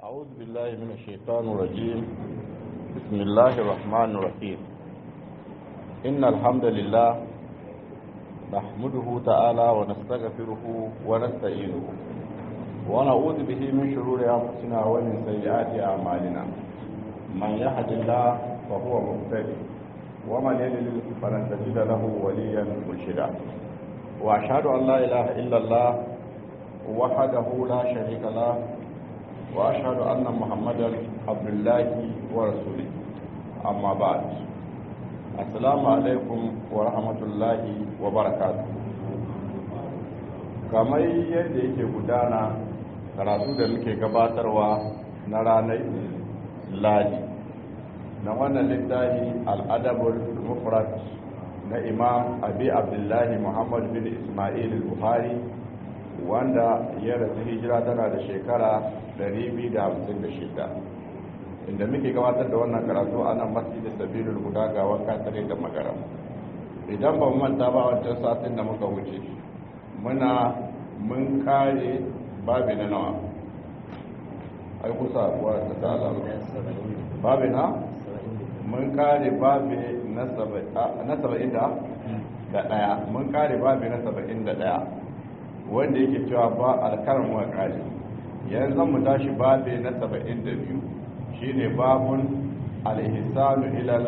أعوذ بالله من الشيطان الرجيم بسم الله الرحمن الرحيم إن الحمد لله نحمده تعالى ونستغفره ونستعينه ونعوذ به من شرور أنفسنا ومن سيئات أعمالنا من يهد الله فهو مهتدي ومن يضلل فلن تجد له وليا مرشدا وأشهد أن لا إله إلا الله وحده لا شريك له وأشهد أن محمدا عبد الله ورسوله أما بعد السلام عليكم ورحمة الله وبركاته kamar yadda yake gudana karatu da muke gabatarwa na ranar ladi na wannan littafi al'adabul mufrad na imam abi abdullahi muhammad bin ismail buhari wanda ya rasu hijira tana da shekara 256 inda muke gabatar da wannan karatu a nan masjidin sabilul guda ga wanka tare da magaram idan ba manta ba wancan satin da muka wuce muna mun kare babi na nawa ai kusa kuwa ta ta'ala babi na mun kare babi na saba'in da daya mun kare babi na saba'in da daya wanda yake cewa ba alkarin wa kare yanzu mu tashi babi na saba'in da biyu shine babun alhisanu ilal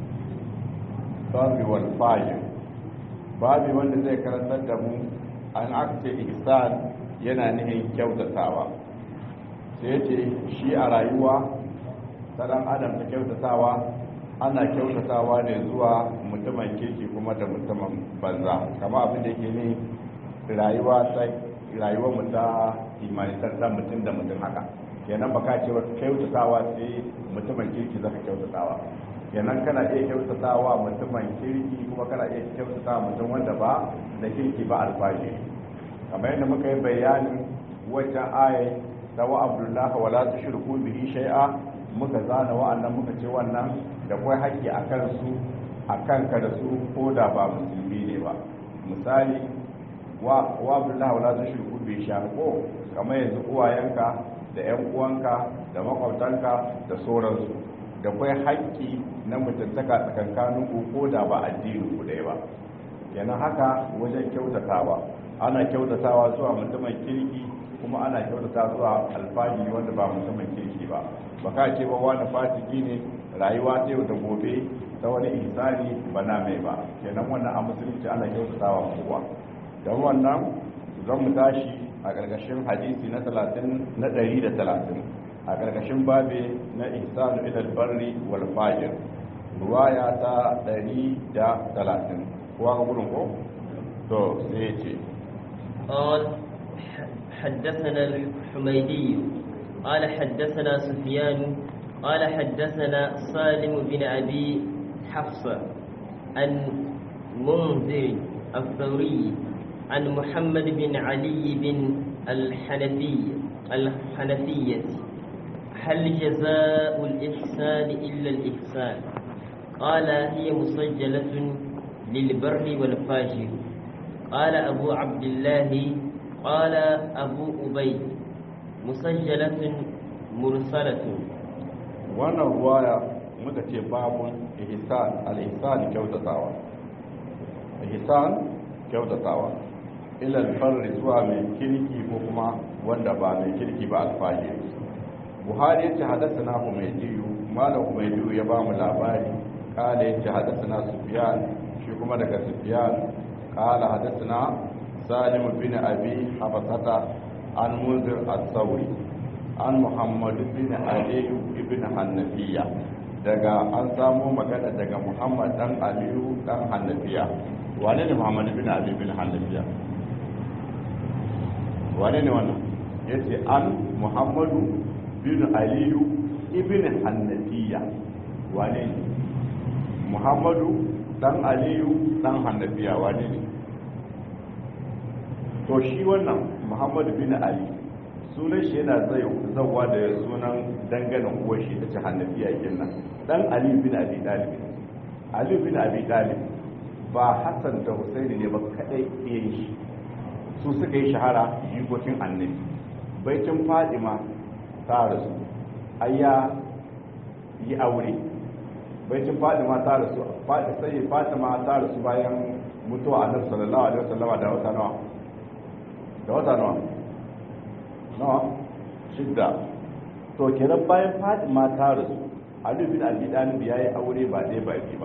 barri wal fajir babi wanda zai karantar da mu an aka ce ihsan yana nihin kyautatawa sai ce shi a rayuwa ta dan adam ta kyautatawa ana kyautatawa ne zuwa mutumin kirki kuma da mutumin banza kama abin da yake ne rayuwa ta rayuwar mu ta imanitar da mutum da mutum haka kenan baka ce wa kyautatawa sai mutumin kirki zaka kyautatawa kenan kana iya kyautatawa mutumin kirki kuma kana iya kyautatawa mutum wanda ba da kirki ba alfashi kamar yadda muka yi bayanin wajen aya ta wa abdullahi wa la tushriku bihi shay'a muka zana wa'annan muka ce wannan da kai haƙƙi akan su akan ka da su ko da ba musulmi ne ba misali wa abdullahi wa la tushriku bihi shay'a ko kamar yanzu uwayenka da yan uwanka da makwabtanka da sauransu da kai haƙƙi na mutuntaka tsakankanin ku ko da ba addini ku ɗaya ba kenan haka wajen kyautatawa ana kyautatawa zuwa mutumin kirki kuma ana kyautata zuwa alfahari wanda ba mutumin kirki ba baka ce ba wani fasiki ne rayuwa ta yau da gobe ta wani ihsani ba na mai ba kenan wannan a musulunci ana kyautatawa kowa don wannan zan mu tashi a ƙarƙashin hadisi na talatin na ɗari da talatin a ƙarƙashin babe na ihsanu ilal barri wal fajir ruwaya ta ɗari da talatin kowa ga gudun ko to sai ya ce قال حدثنا الحميدي قال حدثنا سفيان قال حدثنا سالم بن أبي حفصة عن منذر الثوري عن محمد بن علي بن الحنفي الحنفية هل جزاء الإحسان إلا الإحسان قال هي مسجلة للبر والفاجر قال أبو عبد الله قال أبو أبي مسجلة مرسلة wannan ruwaya muka ce babun ihsan al-ihsan kyautatawa ihsan kyautatawa ila al zuwa mai kirki ko kuma wanda ba mai kirki ba alfahi buhari yace hadathana humaydiyu malam humaydiyu ya ba mu labari kala yace hadathana sufyan shi kuma daga sufyan قال حدثنا سالم بن أبي حفصة عن منذر الثوري عن محمد بن علي بن حنفية daga an samo magana daga Muhammad dan Aliyu dan Hannafiya wane ne Muhammad bin Ali bin Hannafiya wane ne wannan yace an Muhammadu bin Aliyu ibn Hannafiya wane ne Muhammadu dan Aliyu dan Hannafiya wane ne to shi wannan muhammadu bin ali sunan shi yana zai zauwa da sunan danganin uwar shi ta ci hannafiya nan dan ali bin abi talib ali bin abi talib ba hassan da husaini ne ba kadai iya shi su suka yi shahara jikokin annabi baitin fadima ta rasu ayya yi aure baitin Fatima ta rasu Fatima sai Fatima ta rasu bayan mutuwa Annabi sallallahu alaihi wasallama da wata nawa da wata nawa nawa shidda to kenan bayan Fatima ta rasu Ali bin Abi Talib yayi aure ba dai ba ba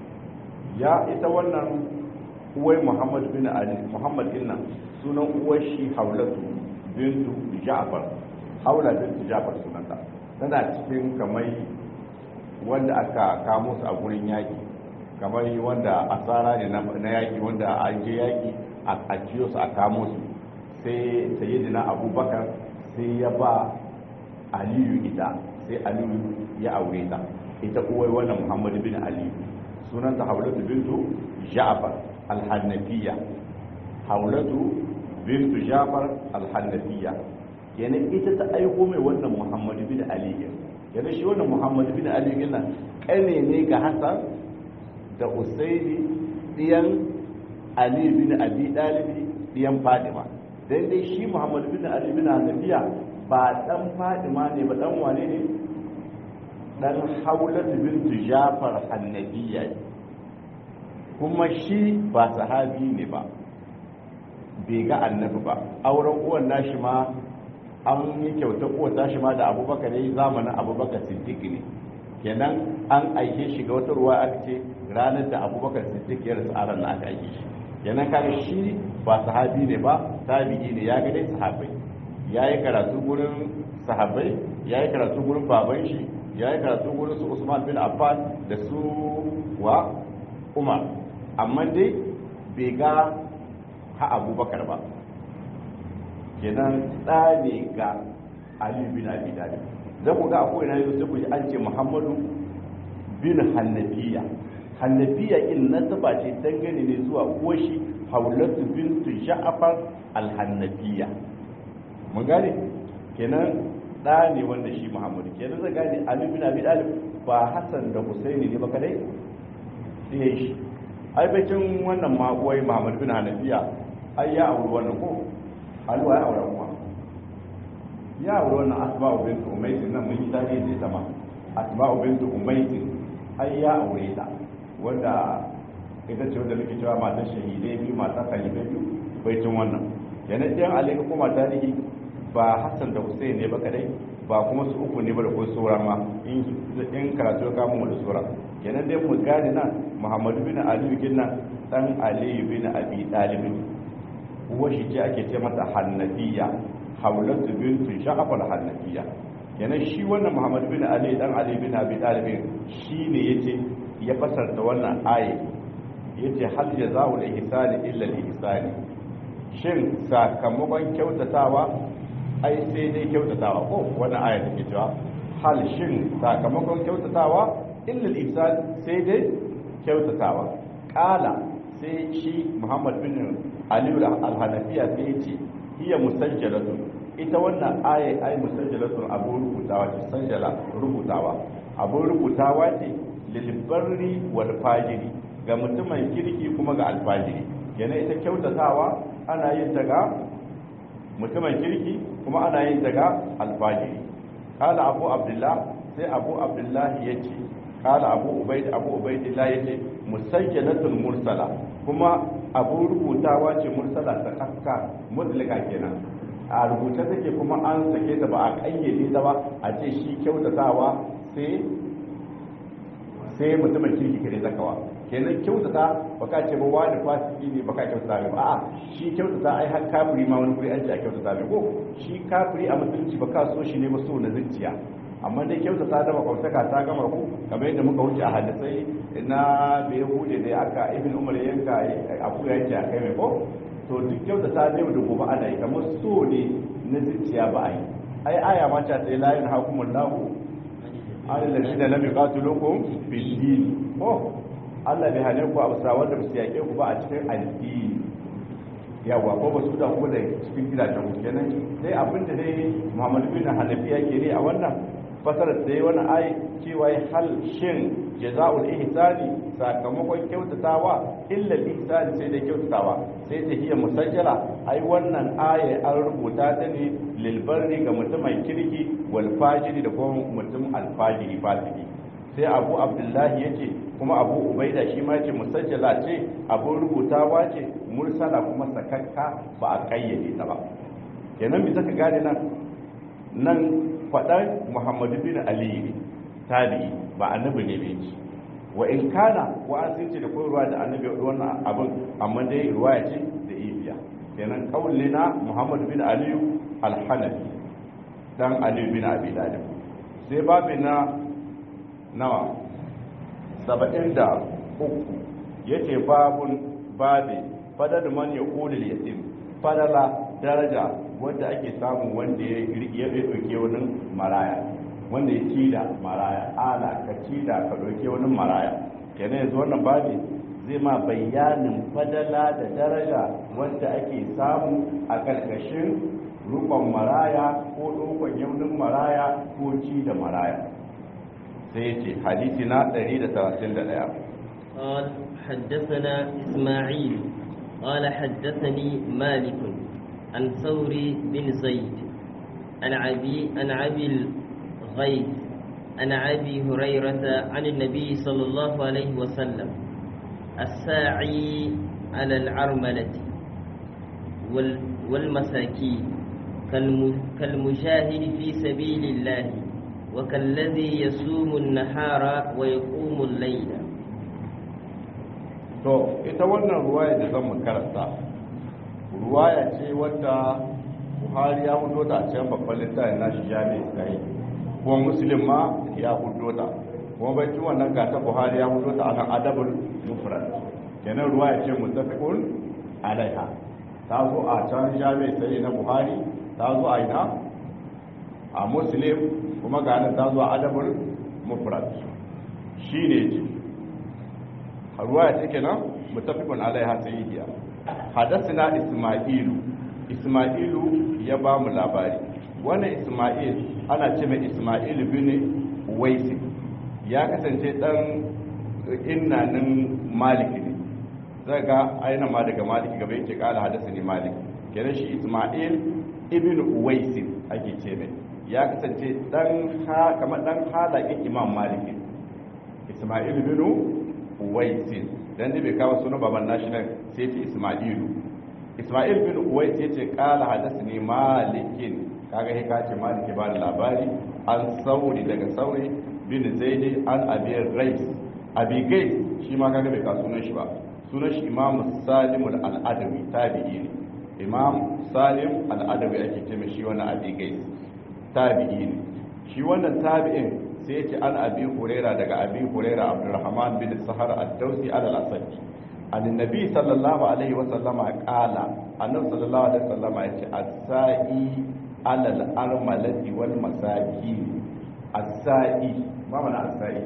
ya ita wannan uwai Muhammad bin Ali Muhammad inna sunan uwar shi Haulatu bintu Ja'far Haula bintu Ja'far sunanta tana cikin kamar wanda aka kamo su a gurin yaki kamar wanda asara ne na yaki wanda an je yaki a ciyo su a kamo su sai sayyidina Abubakar sai ya ba Aliyu ita sai Aliyu ya aure ta ita uwai wannan Muhammad bin Ali sunanta Haulatu bintu Ja'far al-Hanafiya Haulatu bintu Ja'far al-Hanafiya yana ita ta aiko mai wannan Muhammad bin Ali yana shi wannan Muhammad bin Ali yana kane ne ga Hassan da Usaini diyan Ali bin Abi Talib diyan Fatima dan dai shi Muhammad bin Ali bin Hanafiya ba dan Fatima ne ba dan wane ne dan haulat bintu jafar annabiya kuma shi ba sahabi ne ba bai ga annabi ba auren uwan nashi ma an yi kyauta uwan tashi ma da abubakar ya yi zamanin abubakar siddiq ne kenan an aike shi ga wata ruwa aka ce ranar da abubakar siddiq ya rasu aran na aka aike shi kenan kaga shi ba sahabi ne ba tabi'i ne ya ga dai sahabai ya yi karatu gurin sahabai ya yi karatu gurin baban shi ya yi karatu gurin su usman bin affan da su wa umar amma dai bai ga ha abubakar ba kenan ɗa ne ga ali bin abi talib za ku ga akwai na yau sai ku ji an ce muhammadu bin hannafiya hannafiya in nasaba ce dangane ne zuwa uwashi haulatu bintu ja'far al-hannafiya mun gane kenan da ne wanda shi muhammadu kenan zai gane ali bin abi talib ba hasan da husaini ne ba kadai sai shi ai bakin wannan ma uwai muhammadu bin hanafiya ai ya auri wannan ko alwa ya aure kuma ya auri wannan asma'u bintu umaysin nan mun yi tarihi da ita ma asma'u bintu umaysin ai ya aure ta wanda ita ce wanda muke cewa matan shahidai biyu matan kalifai biyu baitin wannan yana ɗayan alaika kuma tarihi ba hassan da hussein ne ba kadai ba kuma su uku ne ba da kuma sauran ma in karatu ya kama mu da sauran kenan dai mu gane nan muhammadu bin aliyu ginnan dan aliyu bin abi talibin uwa shi ce ake ce mata hannafiya haulatu bintu sha'afal hannafiya kenan shi wannan muhammadu bin ali dan ali bin abi talibin shi ne yace ya fasarta wannan aye yace hal jazaa'ul ihsani illa al-ihsani shin sakamakon kyautatawa ai sai dai kyautatawa ko wannan aya take cewa hal shin sakamakon kyautatawa illa al-ihsan sai dai kyautatawa kala sai shi muhammad bin ali al-hanafiya sai yace hiya musajjalatu ita wannan aya ai musajjalatu abu rubutawa ce sajjala rubutawa abu rubutawa ce lilbarri wal fajiri ga mutumin kirki kuma ga alfajiri yana ita kyautatawa ana yin ta ga mutumin kirki kuma ana yin ta ga alfajiri kala abu abdullah sai abu abdullah ya ce kala abu ubaid abu ubaidillah ya ce musajjalatul mursala kuma abu rubutawa ce mursala ta kakka mutlika kenan a rubuce take kuma an sake ta ba a kayyade ta ba a ce shi kyautatawa sai sai mutumin kirki kare zakawa kenan kyautata baka ce ba wani fasiki ne baka kyautata ne ba a shi kyautata ai har kafiri ma wani guri an ce a kyautata ne ko shi kafiri a musulunci baka so shi ne ba so na zuciya amma dai kyautata da makwabtaka ta gama ku kamar yadda muka wuce a hadisai na bai hude da aka ibn umar yanka abu yanke a kai mai ko to duk kyautata da yau da gobe ana yi kamar so ne na zuciya ba a yi ai aya ma ta tsaye layin hakumullahu ala lalzina lam yuqatilukum fid din oh Allah bai hane ku a bisa wanda su yake ku ba a cikin addini yawa ko ba su da ku da cikin gidajen ku kenan sai abin da dai Muhammad bin Hanafi yake ne a wannan fasarar da wani ayi cewa hal shin jaza'ul ihsani sakamakon kyautatawa illa ihsani sai da kyautatawa sai ta hiya musajjala ai wannan aya an rubuta ta ne lil barri ga mutumin kirki wal fajiri da kuma mutum al fajiri fasiki sai abu abdullahi yace kuma abu ubaida shi ma yace musajjala ce abun rubutawa ce mursala kuma sakakka ba a kayyade ta ba kenan bi zaka gane nan nan faɗan muhammadu bin ali ne tabi'i ba annabi ne bai ci wa in kana wa an sun ce da koyarwa da annabi wannan abin amma dai ruwaya ce da ibiya kenan kauli na muhammadu bin ali al-hanafi dan ali bin abi talib sai babu na nawa saba'in da uku yace babun babi fadar man ya kulil yatim fadala daraja wanda ake samu wanda ya ɗauke wani maraya wanda ya ci da maraya ala ka ci da ka ɗauke wani maraya kenan yanzu wannan babi zai ma bayanin fadala da daraja wanda ake samu a ƙarƙashin rukon maraya ko ɗaukon yaunin maraya ko ci da maraya sai ce hadisi na 131 قال حدثنا إسماعيل قال حدثني مالك عن ثوري بن زيد عن أبي عن أبي الغيث عن أبي هريرة عن النبي صلى الله عليه وسلم الساعي على العرملة والمساكين كالمجاهد في سبيل الله وكالذي يصوم النهار ويقوم الليل to ita wannan ruwaya da zan karanta ruwaya ce wadda buhari ya hudo ta can babban littafin nashi jami'i sai kuma muslim ma ya hudo ta kuma bai wannan gata buhari ya hudo ta akan adabul mufrad kenan ruwaya ce mutafiqun alaiha ta zo a can jami'i sai na buhari ta zo a ina a muslim kuma ga nan ta zo a adabul mufrad shine ce ruwaya ce kenan mutafiqun alaiha sayyidiya hadathina isma'ilu isma'ilu ya ba mu labari wannan isma'il ana ce mai isma'il bin waisi ya kasance dan innanin maliki ne zai ga aina ma daga maliki gaba yake kala hadasa ne maliki kenan shi isma'il ibn waisi ake ce mai ya kasance dan ha kamar dan halakin imam maliki isma'il bin waisi dan da bai kawo sunan baban nashi nan sai ce isma'ilu isma'il bin uwais yace qala hadathani malikin kaga he ka ce maliki ba da labari an sauri daga sauri bin zaidi an abi rais abi gais shi ma kaga bai ka sunan shi ba sunan shi imam salim al-adawi tabi'i ne imam salim al-adawi ake ce mai shi wannan abi gais tabi'i ne shi wannan tabi'in sai yace an abi huraira daga abi huraira abdurrahman bin sahar ad-dausi al-asadi annabi sallallahu alaihi wasallama kala annabi sallallahu alaihi wasallama yace as-sa'i alal armalati wal masaki as-sa'i ma mana as-sa'i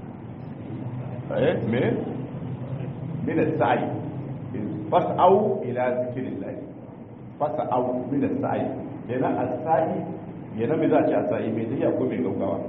eh me min as-sa'i fas'au ila zikrillah fas'au min as-sa'i yana as-sa'i yana me za a ce as-sa'i me zai ko me gaugawa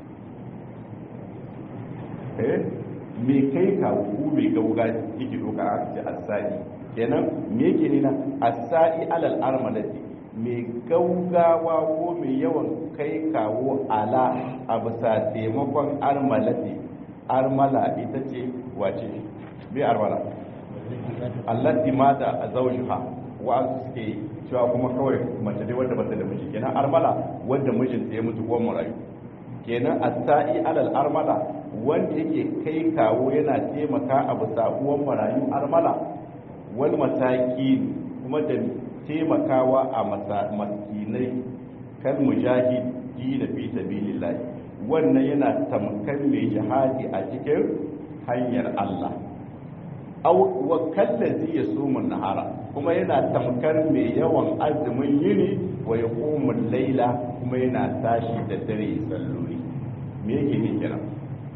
eh me kai ka ku me gauga yake doka a ce asali kenan me yake nina asali alal armalati me gaugawa ko me yawan kai kawo ala a bisa taimakon armalati armala ita ce wace me armala allati mata a zawjuha wa suke cewa kuma kawai mace dai wanda bata da miji kenan armala wanda mijinta ya mutu ko marayu kenan asai alal armala wanda yake kai kawo yana taimaka a bisa uwan marayu armala wal mataki kuma da taimakawa a maskinai kan mujahidi da fi sabilillah wannan yana tamkar mai jihadi a cikin hanyar Allah aw wa kallazi yasumu nahara kuma yana tamkar mai yawan azumin yini wa yaqumul laila kuma yana tashi da dare salloli me yake ne kenan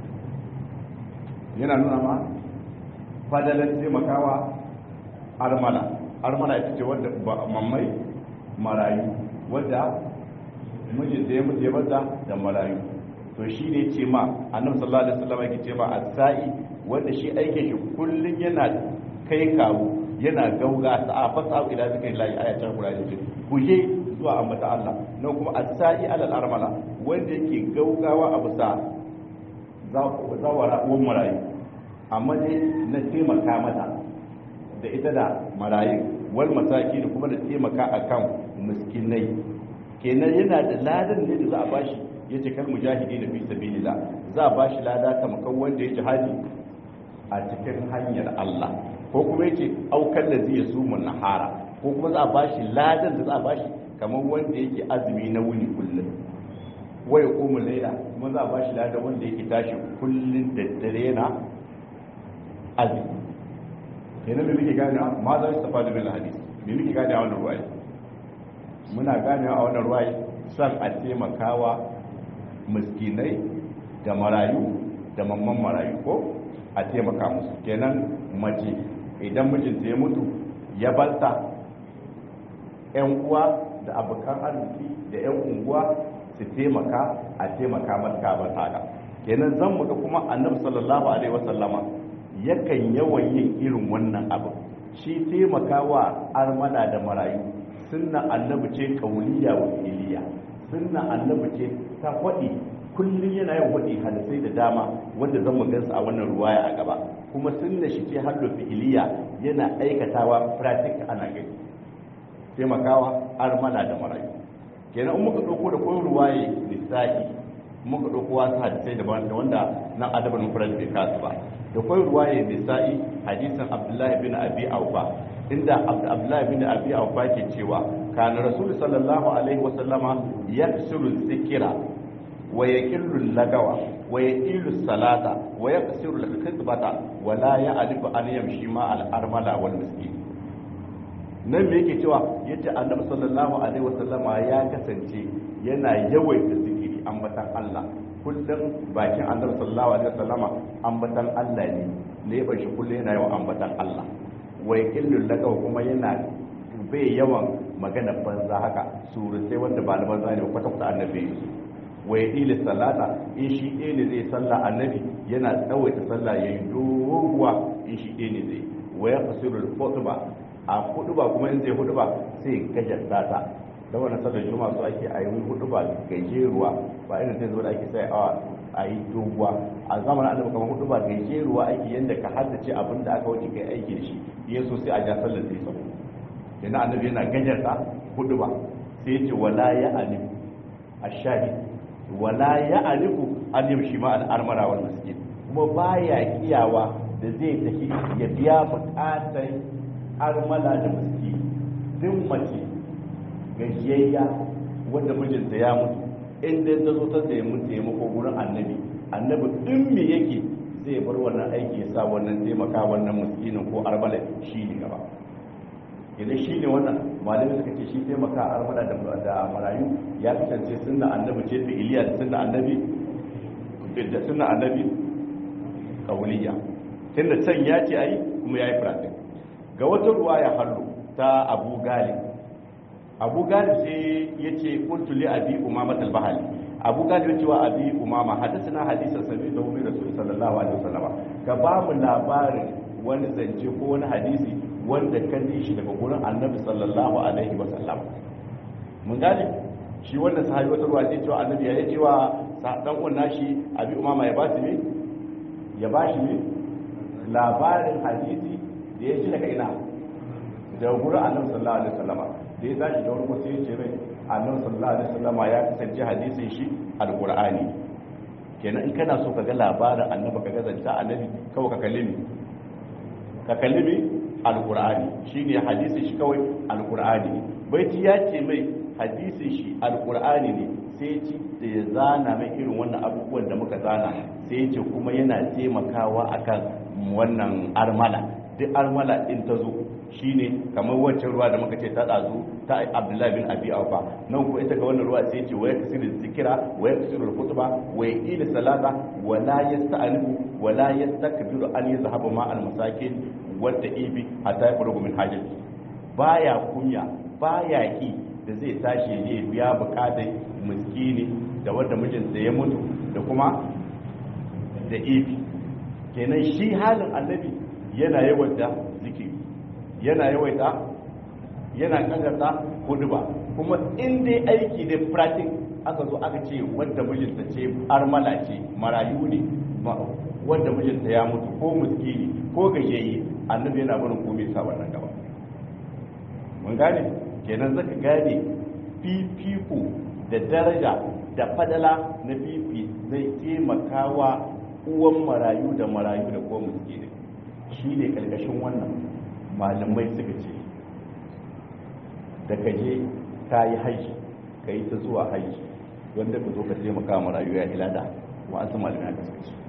yana nuna ma fadalan taimakawa armala armala ita ce wadda mammai marayu wadda mijin da ya mutu ya bata da marayu to shi ne ce ma annabi sallallahu alaihi wasallam yake ce ma as-sa'i wanda shi aikin shi kullun yana kai kawo yana gauga sa'a fasa ila zikin lahi ayatan qur'ani ce kuje zuwa ambata Allah nan kuma as-sa'i alal armala wanda yake gaugawa a bisa zawara uwan marayu amma dai na taimaka mata da ita da marayu wal masaki da kuma da taimaka akan miskinai kenan yana da ladan ne da za a bashi ya ce kal mujahidi da fi sabilillah za a bashi lada kamar wanda ya jihadi a cikin hanyar Allah ko kuma yace aukan da zai su mun nahara ko kuma za a bashi ladan da za a bashi kamar wanda yake azumi na wuni kullum wai kuma laila kuma za a bashi ladan wanda yake tashi kullun da dare na azumi kenan me muke gane ma za su tafa da bil hadisi me muke gane a wannan ruwaya muna gane a wannan ruwaya san a taimakawa miskinai da marayu da mamman marayu ko a taimaka musu kenan mace idan mijinta ya mutu ya balta yan uwa da abokan arziki da yan unguwa su taimaka a taimaka mata ban haka kenan zan muka kuma annabi sallallahu alaihi wasallama yakan yawan yin irin wannan abu shi taimakawa armana da marayu sunna annabi ce kauliya wa iliya sunna annabi ce ta faɗi kullum yana yin faɗi hadisai da dama wanda zan gansu a wannan ruwaya a gaba kuma sunna shi ce haddu fi'iliya yana aikatawa pratik ana gani taimakawa armana da marayu kenan in muka ɗauko da koyon ruwaye lissahi muka ɗauko wasu hadisai da wanda nan adabar mufrad bai kasu ba da koyon ruwaye lissahi hadisin abdullahi bin abi aufa inda abdullahi bin abi aufa ke cewa kana rasul sallallahu alaihi wasallama yaksiru zikira wa yaqillu lagawa wa yaqilu salata wa yaqsiru al-khitbata wa la ya'rifu an yamshi ma al-armala wal miskin nan me yake cewa yace annabi sallallahu alaihi wasallama ya kasance yana yawaita zikiri ambatan Allah kullum bakin annabi sallallahu alaihi wasallama ambatan Allah ne ne ban shi kullum yana yawan ambatan Allah wa yaqillu lagawa kuma yana bai yawan magana banza haka surutai wanda ba na banza ne kwata kwata annabi wa ya salata in shi ɗaya ne zai sallah annabi yana tsawaita sallah ya yi doguwa in shi ɗaya ne zai wa ya fasiru hutuba a hutuba kuma in zai hutuba sai gajar data da wannan sallar juma'a su ake a yi hutuba gajeruwa ba irin sai zo da ake sai a yi doguwa a zamanin annabi kamar hutuba gajeruwa ake yanda ka haddace abin da aka wuce kai aiki da shi yesu sai a ja sallar sai sabo yana annabi yana gajarta hutuba sai ya ce wala ya alim ashahid wala ya alifu an yamshi ma al'armara wal miskin kuma baya kiyawa da zai tafi ya biya bukatar armala da miski duk mace gajiyayya wanda mijinta ya mutu inda ta zo ta tsaye mun taimako gurin annabi annabi din me yake zai bar wannan aiki ya sa wannan taimaka wannan miskinin ko armala shi ne gaba idan shi ne wannan malami suka ce shi taimaka a armada da marayu ya kasance sunna annabi ce da iliya da sunna annabi da sunna annabi kauliya tunda can ya ce ayi kuma yayi pratik ga wata ruwa ya hallo ta abu gali abu gali sai ya ce kuntu li abi umama al-bahali abu gali ya ce wa abi umama hadisana hadisan sabi da umar rasul sallallahu alaihi wasallam ka ba mu labarin wani zance ko wani hadisi wanda ka ji shi daga gurin annabi sallallahu alaihi wa sallam mun gane shi wanda sahabi wata ruwa ce cewa annabi ya ce wa dan uwan nashi abi umama ya ba su ne ya ba shi ne labarin hadisi da ya ji daga ina daga gurin annabi sallallahu alaihi wa sallama da ya tashi da wani sai ya ce mai annabi sallallahu alaihi wa sallama ya kasance hadisin shi alqur'ani kenan in kana so ka ga labarin annabi ka ga zanta annabi kawai ka kalli ni ka kalli ni alkur'ani shine hadisin shi kawai alkur'ani baiti ya ce mai hadisin shi alkur'ani ne sai ci da ya zana mai irin wannan abubuwan da muka zana sai ce kuma yana taimakawa akan wannan armala duk armala din ta zo shine kamar wancan ruwa da muka ce ta tsazu ta abdullahi bin abi awfa nan ko ita ga wannan ruwa sai ce wa yaksiru zikira wa yaksiru khutba wa yaqila salata wa la yasta'anifu wa la yastakbiru an yazhaba ma al masakin wadda ibi hatta ya fara min hajji baya kunya baya ki da zai tashi ne biya bukatar miskini da wanda mijinsa ya mutu da kuma da ifi kenan shi halin annabi yana yawaita zikiri yana yawaita yana kagarta huduba kuma in dai aiki da pratik aka zo aka ce wanda mijinta ce armala ce marayu ne wanda mijinta ya mutu ko muskini ko gajiyayye annabi yana barin komai sa wannan gaba mun gane kenan zaka gane fifiko da daraja da fadala na fifi zai taimakawa uwan marayu da marayu da kuma muskini shi ne karkashin wannan malamai suka ce da ka je ka yi haji ka yi ta zuwa haji wanda ka zo ka taimaka marayu ya ilada wa an sama da suka ce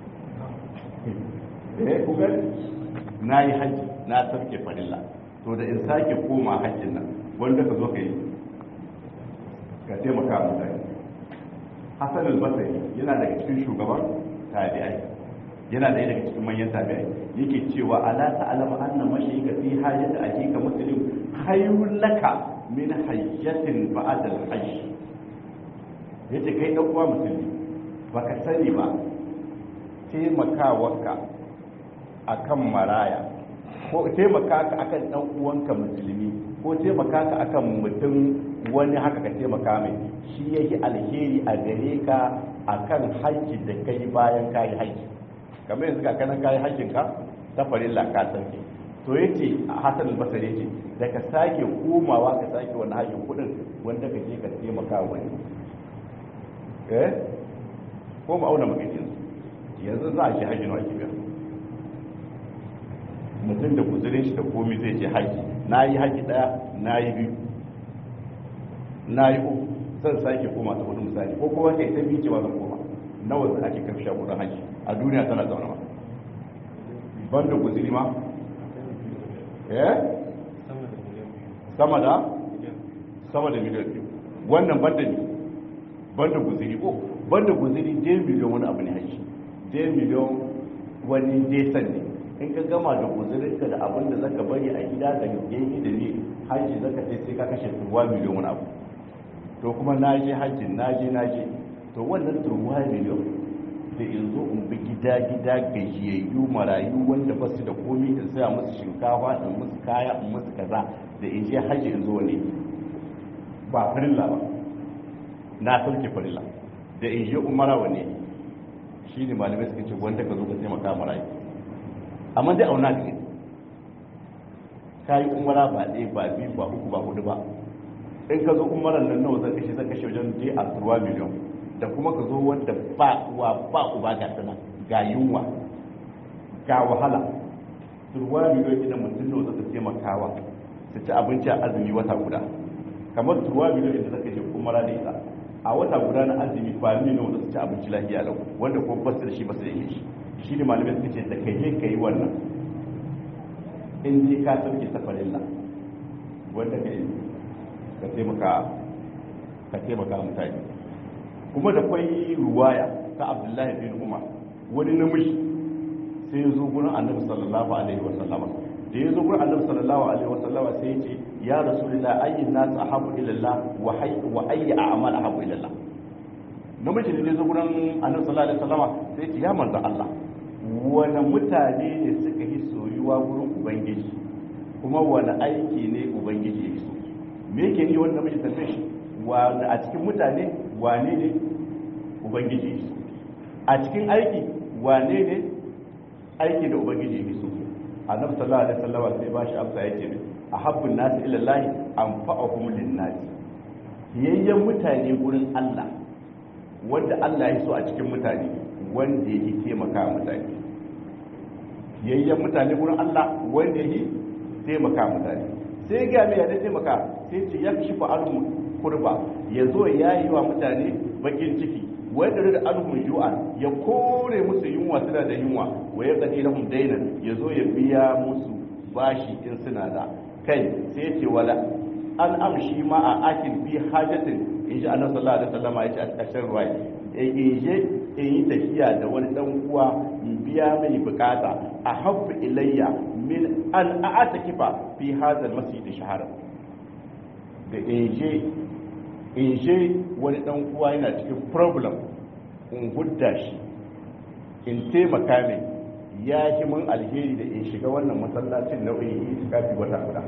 eh kuka na yi haji na sarke farilla to da in sake koma hajjin nan wanda ka zo ka yi ka taimaka mutane hassan al-basri yana daga cikin shugaban tabi'ai yana da daga cikin manyan tabi'ai yake cewa ala ta'lamu anna mashayika fi hajati akika muslim khayrun laka min hayyatin ba'da al-hajj yace kai dan uwa musulmi baka sani ba taimakawarka akan maraya ko taimaka ka akan dan uwanka musulmi ko taimaka ka akan mutum wani haka ka taimaka mai shi yake alheri a gare ka akan haji da kai bayan kai haji kamar yanzu ka kanan kai hajjin ka ta farilla ka sauke to yace Hassan al-Basri yace da ka sake komawa ka sake wannan hajjin kudin wanda ka je ka taimaka wani eh ko mu auna magajin yanzu za a je hajjin wa kibiya mutum da kuzurin shi da komi zai je haji na yi haji daya na yi biyu na yi uku zan sake koma ta hudu misali ko kuma kai ta biyu ba zan koma nawa zan ake karfi kudin haji a duniya tana zaune ma ban da guziri ma eh sama da sama da miliyan biyu wannan ban da ne ban da guziri ko ban da guziri dai miliyan wani abu ne haji dai miliyan wani desan ne in ka gama da guzurinka da abin da zaka bari a gida da yayi da ne haji zaka sai sai ka kashe turwa miliyan wani abu to kuma na je hajjin na je na je to wannan turwa miliyan da in zo in bi gida gida gajiyayyu marayu wanda ba su da komi in saya musu shinkafa in musu kaya in musu kaza da in je hajji in zo ne ba farilla ba na sauke farilla da in je umara wane shi ne malamai suka ce wanda ka zo ka taimaka marayu amma dai auna da ka yi umara ba ɗaya ba biyu ba uku ba hudu ba in ka zo umaran nan nawa zan kashe zan kashe wajen je a turwa miliyan da kuma ka zo wanda ba uwa ba uba ga sana ga yunwa ga wahala turwa miliyan idan mutum nawa zaka taimakawa su ci abinci a azumi wata guda kamar turwa miliyan idan zaka je umara da ita a wata guda na azumi kwami nawa zaka ci abinci lafiya lau wanda kuma basu da shi basu da shi shi ne malamai suka ce da kai je ka yi wannan in je ka sauke safarilla wanda ka yi ka taimaka ka taimaka mutane kuma da kwai ruwaya ta abdullahi bin umar wani namiji sai ya zo gurin annabi sallallahu alaihi wa sallama da ya zo gurin annabi sallallahu alaihi wa sallama sai ya ce ya rasulullah ayyin nas ahabu ila Allah wa hayy wa ayyi a'mal ahabu ila Allah namiji ne zo gurin annabi sallallahu alaihi wa sallama sai ya ce ya manzo Allah wani mutane ne suka yi soyuwa gurin ubangiji kuma wani aiki ne ubangiji ya so me yake ni wanda namiji tambaye shi wanda a cikin mutane wane ne ubangiji ya so a cikin aiki wane ne aiki da ubangiji ya so annabi sallallahu alaihi wasallam sai ba shi amsa yake ne ahabbun nasi ila Allah anfa'uhum lin-nas yayyan mutane gurin Allah wanda Allah ya so a cikin mutane wanda yake taimaka mutane yayyan mutane gurin Allah wanda yake taimaka mutane sai ga mai yadda taimaka sai ce ya shi fa'alun kurba ya zo ya yi wa mutane bakin ciki wanda da alhum ju'an ya kore musu yunwa suna da yunwa wa ya qadi lahum dainan ya zo ya biya musu bashi in suna da kai sai ya ce wala an amshi ma a akin fi hajatin in ji annabi sallallahu alaihi wasallam ya ce a ƙarshen ruwa in je in yi tafiya da wani dan uwa in biya mai bukata a habbu ilayya min an a'ata kifa fi hadha masjid shahara da inje inje wani dan uwa yana cikin problem in hudda shi in taimaka mai ya yi mun alheri da in shiga wannan masallacin nau'in yi kafi wata guda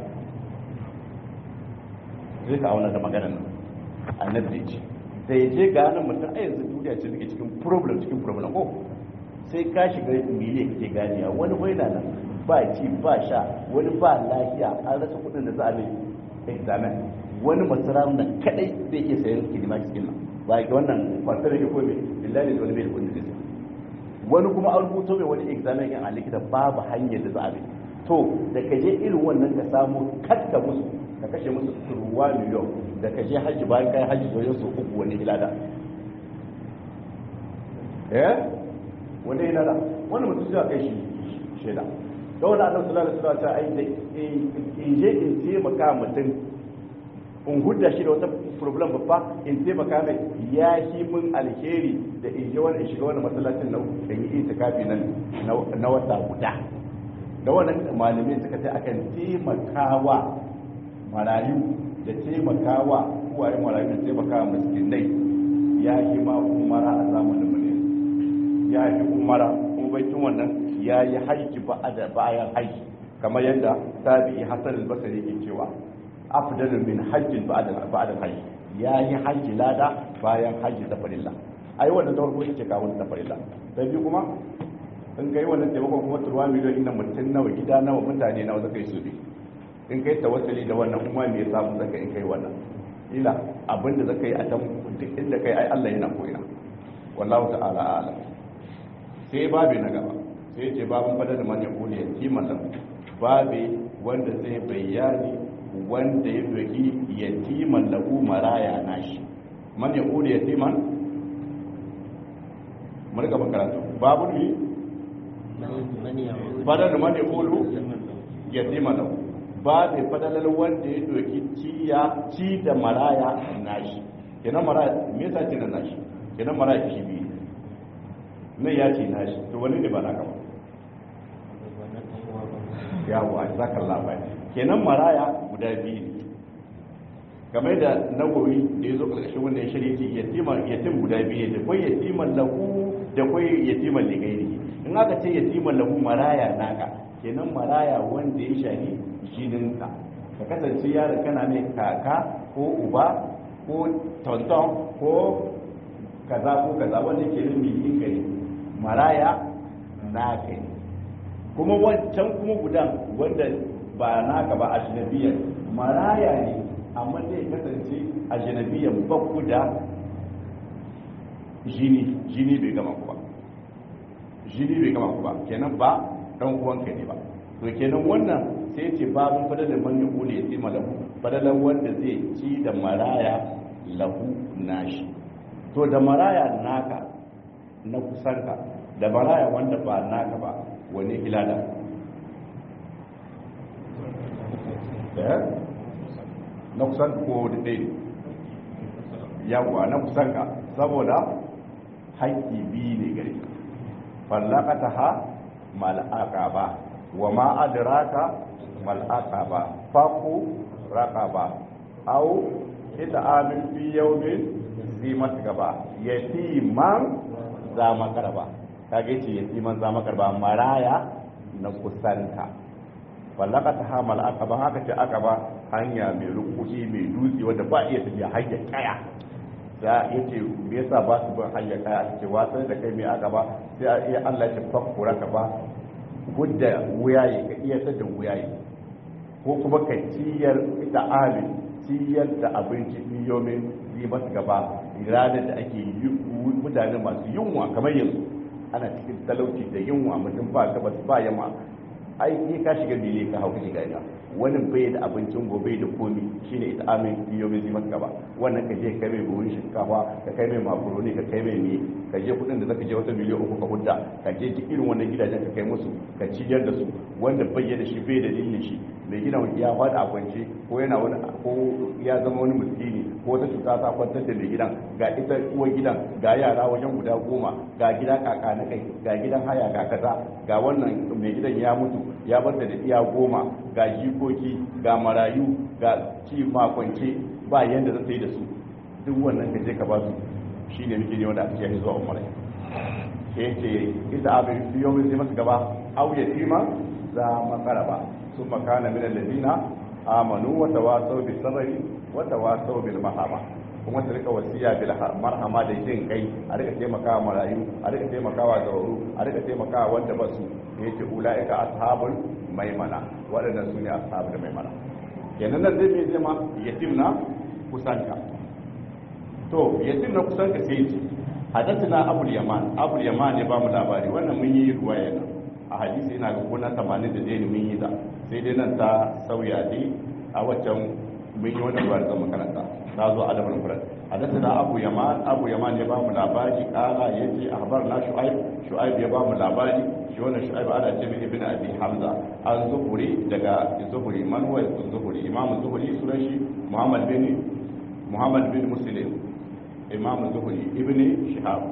zai ka auna da maganar nan annabi ce da ya je ga nan mutum a yanzu duniya ce suke cikin problem cikin problem ko sai ka shiga miliyan kake ganiya wani bai na nan ba ci ba sha wani ba lafiya an rasa kudin da za a mai examen wani masara da kadai zai iya sayan kilima cikin nan ba ga wannan kwantar da ko mai billahi da wani bai da kudin da zai wani kuma an rubuto mai wani examen yan a likita babu hanyar da za a bi to da ka je irin wannan ka samu kadda musu ka kashe musu turuwa miliyon da ka je hajji bayan kai hajji zoyon su uku wani ilada eh wani ilada wani mutum zai kai shi shaida da wani annabi sallallahu alaihi wasallam ta ai da in je in taimaka mutum in hudda shi da wata problem babba in taimaka mai ya shi mun alheri da in je wani in shiga wani masallacin na in yi itikafi nan na wata guda da wannan malamai suka ce akan taimakawa marayu da taimakawa kuwaye marayu da taimakawa miskinai ya yi ma umara a zamanin mu ne ya yi umara kuma baitin wannan ya yi haiki bayan haiki kamar yadda tabi'i hasan al-basri ke cewa afdalu min hajjin ba'da ba'da hajji ya yi hajji lada bayan hajji ta farilla ai wannan da farko yake kawo ta farilla sai biyu kuma in kai wannan taimakon kuma turwa miliyon inda mutum nawa gida nawa mutane nawa zaka yi su bi in kai tawassuli da wannan kuma me yasa mu zaka in kai wannan ila abinda zaka yi a can duk inda kai ai Allah yana koyina wallahu ta'ala a'lam sai babu na gaba sai ce babun fadar da man yaqulu yatiman lahu babu wanda zai bayani wanda ya doki yatiman lahu maraya nashi man yaqulu yatiman mun ga karatu babu ne fadar da man yaqulu yatiman lahu ba zai fadalar wanda ya doki ciya ci da maraya nashi kenan maraya me yasa ce na nashi kenan maraya shi biyu nan ya ce nashi to wani ne ba na gaba yawo a zakar labari kenan maraya guda biyu ne game da nagowi da ya zo ƙarshen wannan shirya ce yatim guda biyu ne da kwai yatiman lahu da kwai yatiman ligairi in aka ce yatiman lahu maraya naka kenan maraya wanda ya shahi jininka ka kasance yaron kana mai kaka ko uba ko tonton ko kaza ko kaza wanda ke nan mai yin gari maraya naka ne kuma wancan kuma gudan wanda ba naka ba a jinabiyan maraya ne amma zai kasance a jinabiyan bakku da jini jini bai gama ku ba jini bai gama ku ba kenan ba dan uwanka ne ba to kenan wannan sai ce babun fadalar man yaqulu ya tsima lahu fadalar wanda zai ci da maraya lahu nashi to da maraya naka na kusanka da maraya wanda ba naka ba wani ilada eh na kusan ko da dai yawa na kusanka saboda haƙƙi biyu ne gare fallakata ha mal'aka ba wa ma adraka mal'aka ba faku raka ba au ita amin fi yaumin zimat gaba yatiman za makarba kage ce yatiman za makarba maraya na kusanta fallaka ta hamal aka ba haka ce aka ba hanya mai rukuki mai dutse wanda ba iya tafiya hanya kaya da yace me yasa ba su bin hanya kaya ce wasan da kai mai aka ba sai a iya Allah ya fakura ka ba gudda wuyaye ka iya da wuyaye ko kuma ka ciyar da alin ciyar da abinci niyomin yi masu gaba ranar da ake yi mutane masu yunwa kamar yanzu ana cikin talauci da yunwa mutum ba gabas ba yamma ai ni ka shiga bile ka hau shiga ina wani bai da abincin gobe da komi shine ita amin niyomin yi masu gaba wannan ka je ka kai mai buhun shinkafa ka kai mai makaroni ka kai mai me ka je kudin da zaka je wata miliyan uku ka hudda ka je irin wannan gidajen ka kai musu ka ciyar da su wanda bai da shi bai da dalilin shi mai gidan ya faɗa a kwance ko yana wani ko ya zama wani miskini ko wata cuta ta kwantar da mai gidan ga ita uwar gidan ga yara wajen guda goma ga gida kaka na kai ga gidan haya ga kaza ga wannan mai gidan ya mutu ya bar da iya goma ga jikoki ga marayu ga ci makwance ba yanda zai yi da su duk wannan ka je ka ba su shine muke ne wanda ake yi zuwa umara ke ce ita abin biyo mai zai masa gaba au yatima za makaraba sun makana min alladina amanu wa tawasaw bis sabri wa tawasaw bil mahama kuma su rika wasiya bil marhama da jin kai a rika taimakawa marayu a rika taimakawa gauru a rika taimakawa wanda ba su yace ulaika ashabul maimana waɗannan su ne ashabul maimana kenan nan zai mai zama yatim na kusanka to yatim na kusanka sai ce hadathana abul yaman abul yaman ya ba mu labari wannan mun yi ruwaya nan a hadisi ina ga kuna 80 da dai mun yi da sai dai nan ta sauya dai a waccan mun yi wannan ruwayar zama makaranta ta zo adabul mufrad hadathana abu yaman abu yaman ya ba mu labari kala yace na shu'aib shu'aib ya ba mu labari shi wannan shu'aib ana ce mai ibnu abi hamza an zuhuri daga zuhuri man huwa zuhuri imam zuhuri sunan shi muhammad bin muhammad bin muslim imam zuhuri ibnu shihab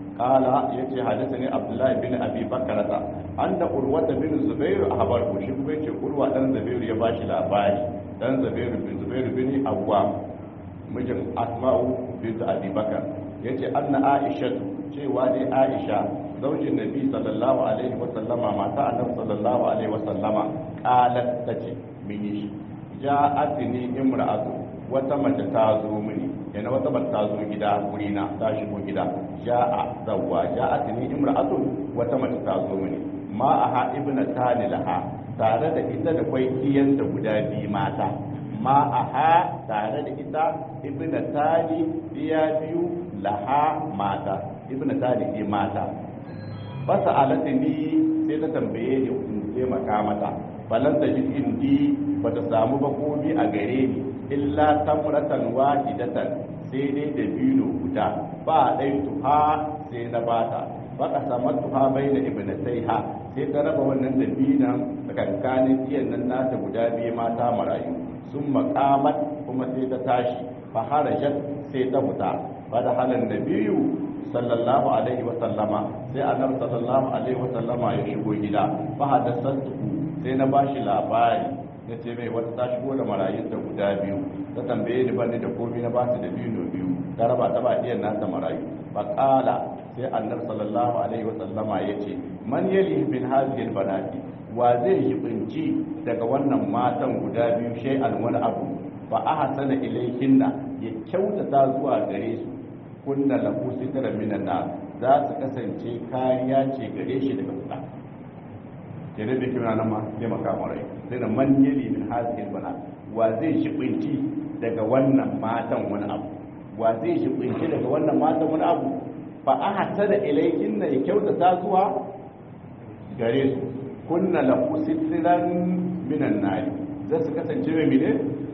qala yace hadathani abdullah bin abi bakrata anda urwata bin zubair ahbar shi kuma yace urwa dan zubair ya bashi labari dan zubair bin zubair bin awwam mijin asma'u bint abi bakar yace anna aisha cewa dai aisha zaujin nabi sallallahu alaihi wa sallama mata annabi sallallahu alaihi wa sallama qalat tace min yi ja'atni imra'atu wata mace ta zo mini yana wata mace ta zo gida wurina ta shigo gida ja'a zawwa ja'atni imra'atu wata mace ta zo mini ma aha ibna tani laha tare da ita da kwai kiyanta guda biyu mata ma aha tare da ita ibna tali iya biyu laha mata ibna tali ke mata fasa alata ni sai ta tambaye ni in taimaka mata falan ta ji indi ba ta samu ba komi a gare ni illa tamratan wahidatan sai dai da bino guda ba dai tuha sai na bata ba ka samu tuha bai da ibnataiha sai ta raba wannan dabinan tsakankanin iyan nan nata guda biyu mata marayu sun makamat kuma sai ta tashi fa harajat sai ta fita fa da halan nabiyu sallallahu alaihi wa sallama sai annabi sallallahu alaihi wa sallama ya shigo gida fa hadathatu sai na bashi labari ya ce mai wata ta shigo da marayun ta guda biyu ta tambaye ni bani da komai na basu da biyu biyu ta raba ta ba iyan nata marayu fa qala sai annabi sallallahu alaihi wa sallama ya ce man yali bin hadhihi albanati wa zai yi binci daga wannan matan guda biyu shay'an wani abu fa ahsana ilayhinna ya kyautata zuwa gare su kunna lahu sitran minan nar za su kasance kariya ce gare shi daga wuta kenan da kina nan ma sai maka marai sai da man yali min hadhihi albana wa zai shi binci daga wannan matan wani abu wa zai shi binci daga wannan matan wani abu fa ahsana ilayhinna ya kyautata zuwa gare su kunna lahu sitran minan nari za su kasance mai mine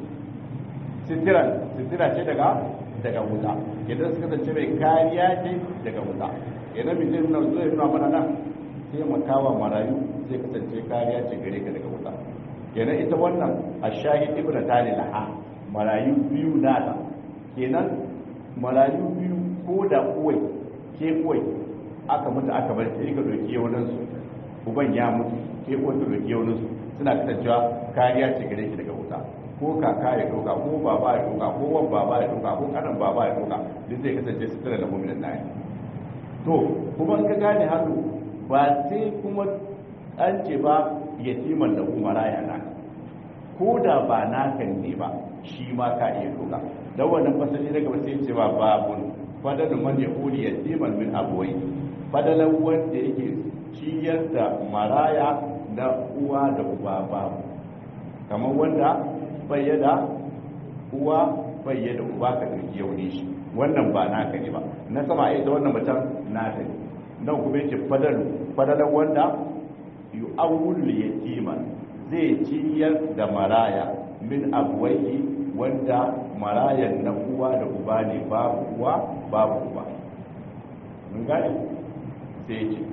sitiran sitira ce daga daga wuta idan su kasance mai kariya ce daga wuta idan mai zai nuna zai nuna mana nan sai makawa marayu zai kasance kariya ce gare ka daga wuta kenan ita wannan a shahid ibn tali laha marayu biyu nata kenan marayu biyu ko da kuwai ke kuwai aka mutu aka bar sai ka doki yawanin su uban ya mutu ke kuwa ka doki yawanin su suna kasancewa kariya ce gare ki daga wuta ko kaka ya doka ko baba ya doka ko wan baba ya doka ko kanan baba ya doka duk zai kasance su tare da mu'minin nayi to kuma in ka gane halu ba sai kuma an ce ba yatiman da umara ya naka ko da ba naka ne ba shi ma ka iya doka dan wannan fasali daga ba sai ce ba babun fadalu man yaquli yatiman min abuwai fadalan wanda yake ciyar da maraya na uwa da uba babu kamar wanda bayyada uwa bayyada uba ka ɗauki yauni shi wannan ba naka ne ba na sama ita wannan mutum naka ne nan kuma yake fadalu fadalan wanda yu awul yatima zai ciyar da maraya min abuwai wanda marayan na uwa da uba ne babu uwa babu uba mun gane sai ce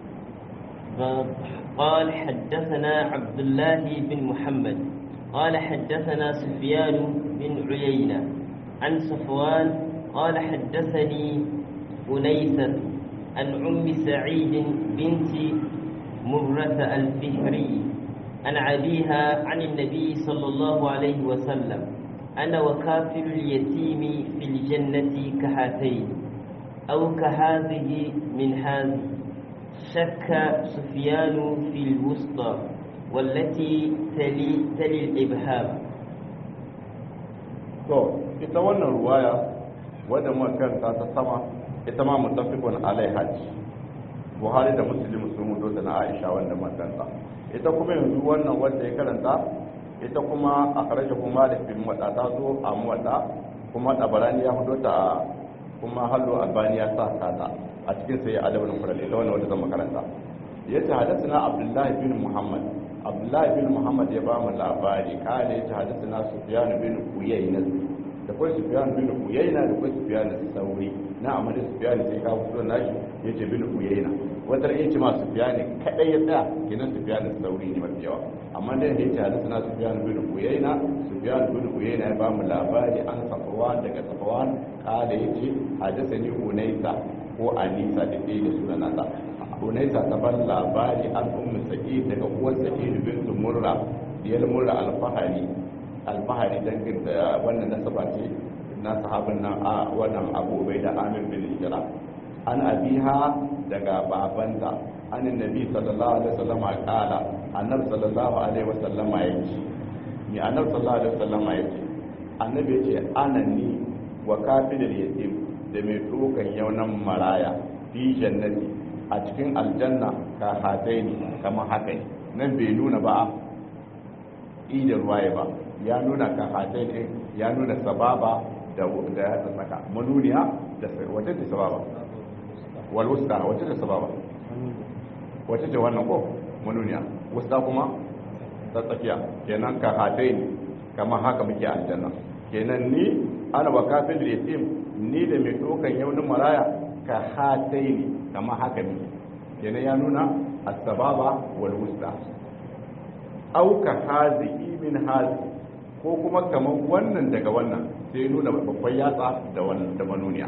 قال حدثنا عبد الله بن محمد قال حدثنا سفيان بن عيينة عن صفوان قال حدثني أنيسة عن أم سعيد بنت مرة الفهري عن أبيها عن النبي صلى الله عليه وسلم أنا وكافر اليتيم في الجنة كهاتين أو كهذه من هذه شك سفيان في الوسطى والتي تلي, تلي الإبهام to ita wannan ruwaya wadda makaranta ta sama ita ma mutafikun alai hajji buhari da muslim sun mutu da na aisha wanda makaranta ita kuma yanzu wannan wadda ya karanta ita kuma a karshe kuma da bin wadda ta zo a muwadda kuma tabarani ya hudu ta kuma hallo albani ya sa kata a cikin sai adabul mufrad ita wannan wadda zan makaranta yace hadathana abdullahi bin muhammad abdullahi bin muhammad ya ba mu labari kale yace hadathana sufyan bin uyayna da kai sufyan bin uyayna da kai sufyan sauri na amma da sufyan sai ka fito nashi yace bin uyayna wata ran yace ma sufyan kadai ya tsaya kenan sufyan sauri ne mafi yawa amma da yace hadathana sufyan bin uyayna sufyan bin uyayna ya ba mu labari an safwan daga safwan kale yace hadathani unaysa ko anisa da ɗaya da sunan nasa hunaisa ta ban labari an ummu sa'id daga uwar sa'id bintu murra diyar murra alfahari alfahari dangin da wannan nasaba ce na sahabin nan a wannan abu bai da amin bin hijira an abiha daga babanta an nabi sallallahu alaihi wasallam kala annab sallallahu alaihi wasallam yace ni annab sallallahu alaihi wasallam yace annabi yace ana ni wa kafidul yatim da mai dokan yaunan maraya fi jannati a cikin aljanna ka hatai ne kama haka ne nan bai nuna ba idan ruwaye ba ya nuna ka hatai ne ya nuna sababa da ya tsaka manuniya da wace ce sababa wal wusta wace ce sababa wace ce wannan ko manuniya wusta kuma ta tsakiya kenan ka hatai ne kama haka muke aljanna kenan ni ana wa kafin da yatim ni da mai dokan yaunin maraya ka hatai ne kama haka ne kenan ya nuna asbaba wal wusta au ka hazihi min hazi ko kuma kamar wannan daga wannan sai nuna babban yatsa da wannan da manuniya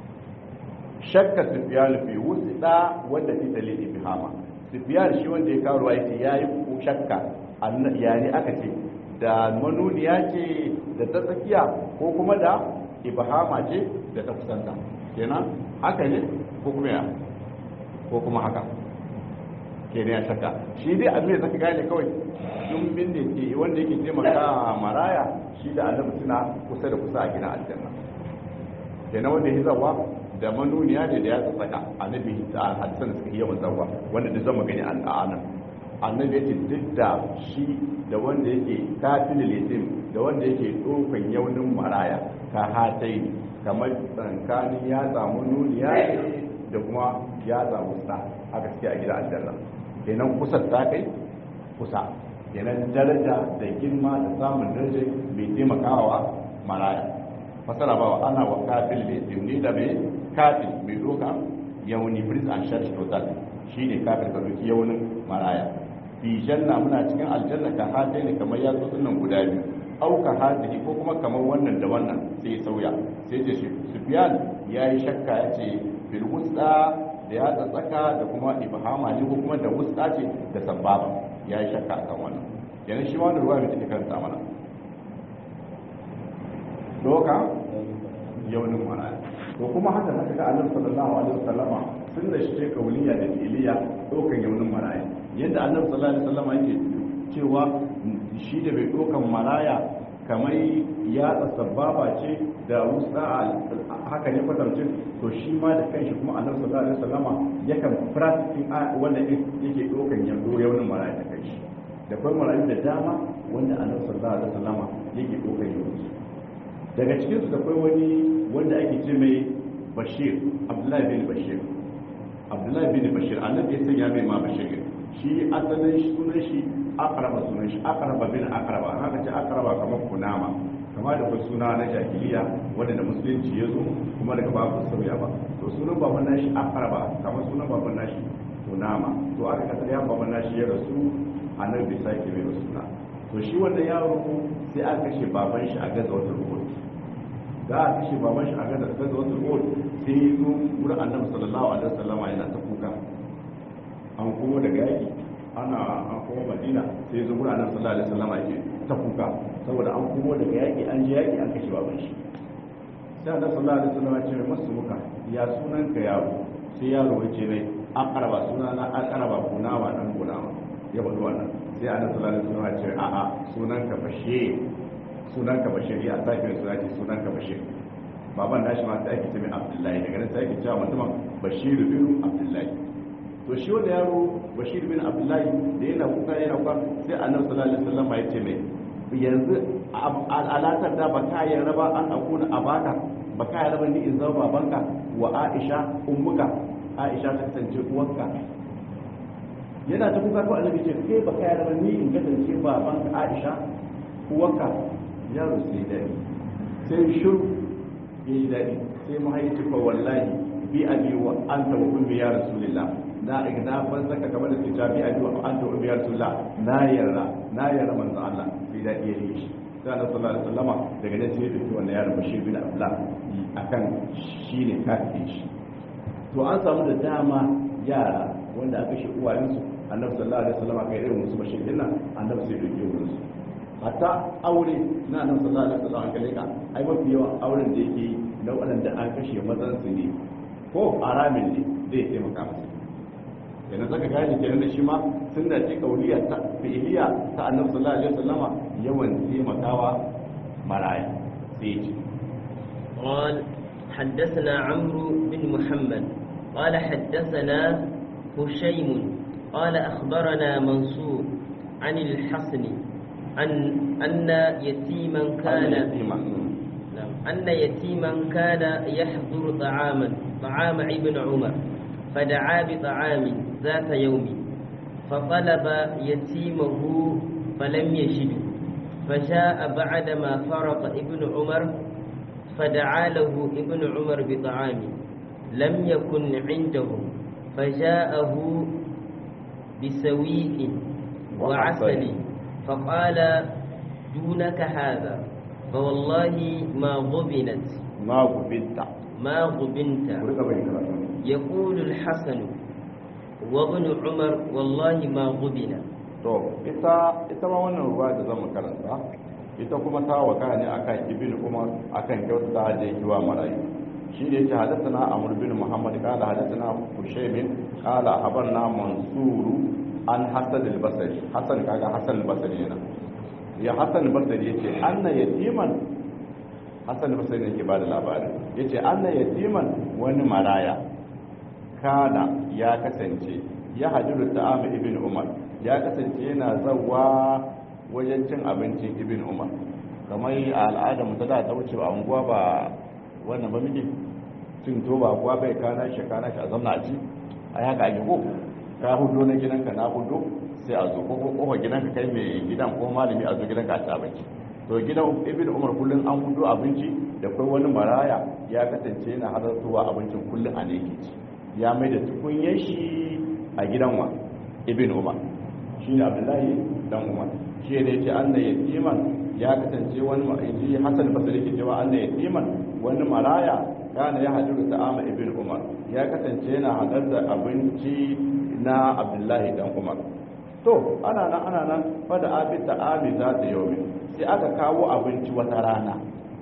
shakka sufyan fi wusta wanda fi dalili bihama sufyan shi wanda ya kawo ruwa yace yayi shakka yani aka ce da manuniya ce da ta tsakiya ko kuma da ibhama ce da ta kusanta kenan haka ne ko kuma ya ko kuma haka kenan ya shakka shi dai abin da zaka gane kawai dumbin da ke wanda yake taimaka maraya shi da annabi suna kusa da kusa a gina aljanna kenan wanda ya zawa da manuniya ne da ya tsaka annabi da hadisan da suka yi yawan zawa wanda da zama gani al'anan annabi ya ce duk da shi da wanda yake kafin litim da wanda yake ɗaukan yaunin maraya ka hatai kamar tsankanin ya samu nuniya da kuma ya samu sa a gaske a gida aljanna kenan kusa ta kai kusa kenan daraja da girma da samun daraja mai taimakawa maraya fasara ba ana wa kafin litim ni da mai kafin mai doka yauni prince and church total shine kafin ka doki yaunin maraya fi janna muna cikin aljanna ka hade ne kamar ya zo nan guda biyu au ka hade ko kuma kamar wannan da wannan sai sauya sai ce sufyan yayi shakka yace bil wusta da ya tsaka da kuma ibhama ne ko kuma da wusta ce da sababa yayi shakka akan wannan kenan shi wannan ruwa mai take karanta mana doka yaunin mana to kuma haka haka ga annabi sallallahu alaihi wasallama sun da shi kauliya da iliya dokan yaunin maraya yadda annabi sallallahu alaihi wasallama yake cewa shi da bai dokan maraya kamar ya sababa ce da wusa haka ne kwatancin to shi ma da kanshi kuma annabi sallallahu alaihi wasallama yakan practicing wannan yake dokan yando yaunin maraya da kanshi da kuma marayu da dama wanda annabi sallallahu alaihi wasallama yake dokan yaunin daga cikinsu da kai wani wanda ake ce mai bashir abdullahi bin bashir abdullahi bin bashir annabi ya sanya mai ma bashir shi asalin sunan shi akaraba sunan shi akaraba bin akaraba haka ce akaraba kamar kunama kama da kuma suna na jahiliya wanda da musulunci ya zo kuma daga babu sauya ba to sunan baban nashi akaraba kamar sunan baban nashi kunama to aka kasar ya baban nashi ya rasu annabi bai sake mai suna to shi wannan yaro sai aka kashe baban shi a gaza wata rubutu da a kashe baban shi a gaza gaza wata rubutu sai ya zo wurin annabi sallallahu alaihi wasallama yana ta kuka an kuma daga yaki ana an kuma madina sai zo gura nan sallallahu alaihi wasallam yake ta kuka saboda an kuma daga yaki an je yaki an kashe baban shi sai annabi sallallahu alaihi wasallam ya ce masu muka ya sunan ka yaro sai yaro ya ce mai an karaba sunana an karaba kunawa dan kunawa ya bado wannan sai annabi sallallahu alaihi wasallam ya ce a'a sunan ka bashe sunan ka bashe ya sake suna ce sunan ka bashe baban nashi ma sai ake ce mai abdullahi daga nan sai ake cewa mutumin bashir bin abdullahi to shi wanda yaro bashir bin abdullahi da yana kuka yana kuka sai annabi sallallahu alaihi wasallam ya ce mai yanzu alatar da baka ya raba an akuna abaka baka ya raba ni in zama babanka wa aisha ummuka aisha ta kasance uwarka yana ta kuka ko annabi ce kai baka ya raba ni in kasance babanka aisha uwarka yaro sai dadi sai shiru ya yi daɗi sai mahaifi fa wallahi bi abi wa anta wa ummi ya rasulillah na igna ban saka kamar da kita bi abi wa anta wa ummi ya rasulillah na yarda na yarda manzo Allah bi daɗi ya yi shi sai Allah sallallahu alaihi wasallama daga nan sai ya dauki wannan yaron Bashir bin Abdullah akan shine kafin shi to an samu da dama yara wanda aka shi uwayensu annabi sallallahu alaihi wasallama kai irin musu Bashir din nan annabi sai ya dauki wurin su hatta aure na nan sallallahu alaihi wasallam kalle ka ai mafi yawan auren da yake na waɗanda an kashe mazan su ne ko aramin ne zai taimaka masa kenan zaka gane kenan da shi ma sunna ce kauliya ta fi'liya ta annabi sallallahu alaihi wasallama yawan taimakawa maraya sai ce قال حدثنا عمرو بن محمد قال حدثنا هشيم قال أخبرنا منصور عن الحسن أن أن يتيما كان أن يتيما كان يحضر طعاما طعام ابن عمر فدعا بطعام ذات يوم فطلب يتيمه فلم يجده فجاء بعدما فرط ابن عمر فدعا له ابن عمر بطعام لم يكن عنده فجاءه بسويق وعسل فقال دونك هذا فوالله ما غبنت ما غبنت ما غبنت يقول الحسن وابن عمر والله ما غبن to ita ita ma wannan ruwa da zama karanta ita kuma ta waka ne akan ibn umar akan kyauta da yake wa marayu shi ne yake hadathana amr bin muhammad qala hadathana hushaymin qala habarna mansuru an hasan al-basri hasan kaga hasan al-basri ne ya hasan al-basri yace anna yatiman hasan al-basri ne ke bada labarin yace anna yatiman wani maraya kana ya kasance ya hajjuru ta'am ibn umar ya kasance yana zawa wajen cin abincin ibn umar kamar a al'adar mu ta da ta wuce a unguwa ba wannan ba miji cin to ba kuwa bai kana shi kana shi a zamna a ci a haka ake ko ka hudu na gidanka na hudu sai a zo ko kofa gidanka kai mai gidan ko malami a zo gidanka a ci abinci to gidan ibn umar kullum an hudu abinci da kai wani maraya ya kasance yana halartowa abincin kullum a ne ke ci ya mai da tukunyen shi a gidan wa ibn umar shi ne abdullahi dan umar shi ne ce an da yatiman ya kasance wani ma'aiji hasan basari ke cewa an da yatiman wani maraya kana ya hajjuru ta'ama ibn umar ya kasance yana hadar da abinci na abdullahi dan umar to ana nan ana nan fada abi ta'ami za ta yau sai aka kawo abinci wata rana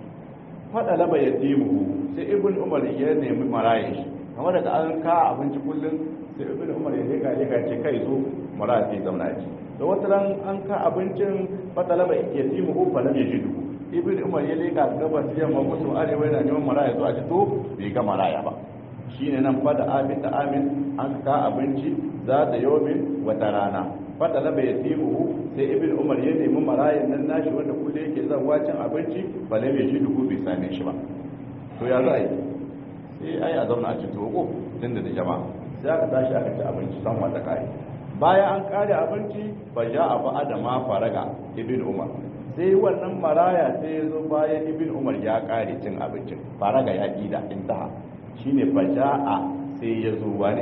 fada laba yatimu sai ibn umar ya nemi marayin shi kamar da an ka abinci kullum sai ibn umar ya leka leka ce kai zo mara sai zauna ci da wata ran an ka abincin fatalaba ya ti mu fa lam yajidu ibn umar ya leka gabas yamma musu arewa yana neman mara ya zo a ci to bai ga maraya ba shine nan fada abin da amin an ka abinci za ta yomin wata rana fatalaba ya ti mu sai ibn umar ya nemi marayan nan nashi wanda kullum yake zawa cin abinci fa lam yajidu bai same shi ba to ya za a yi sai ai a zauna a ci togo tun da jama'a sai aka tashi aka ci abinci san wata kai bayan an kare abinci ba ja a ba da ma faraga ibn umar sai wannan maraya sai ya zo bayan ibn umar ya kare cin abincin faraga ya ida intaha shine ba ja a sai ya zo wani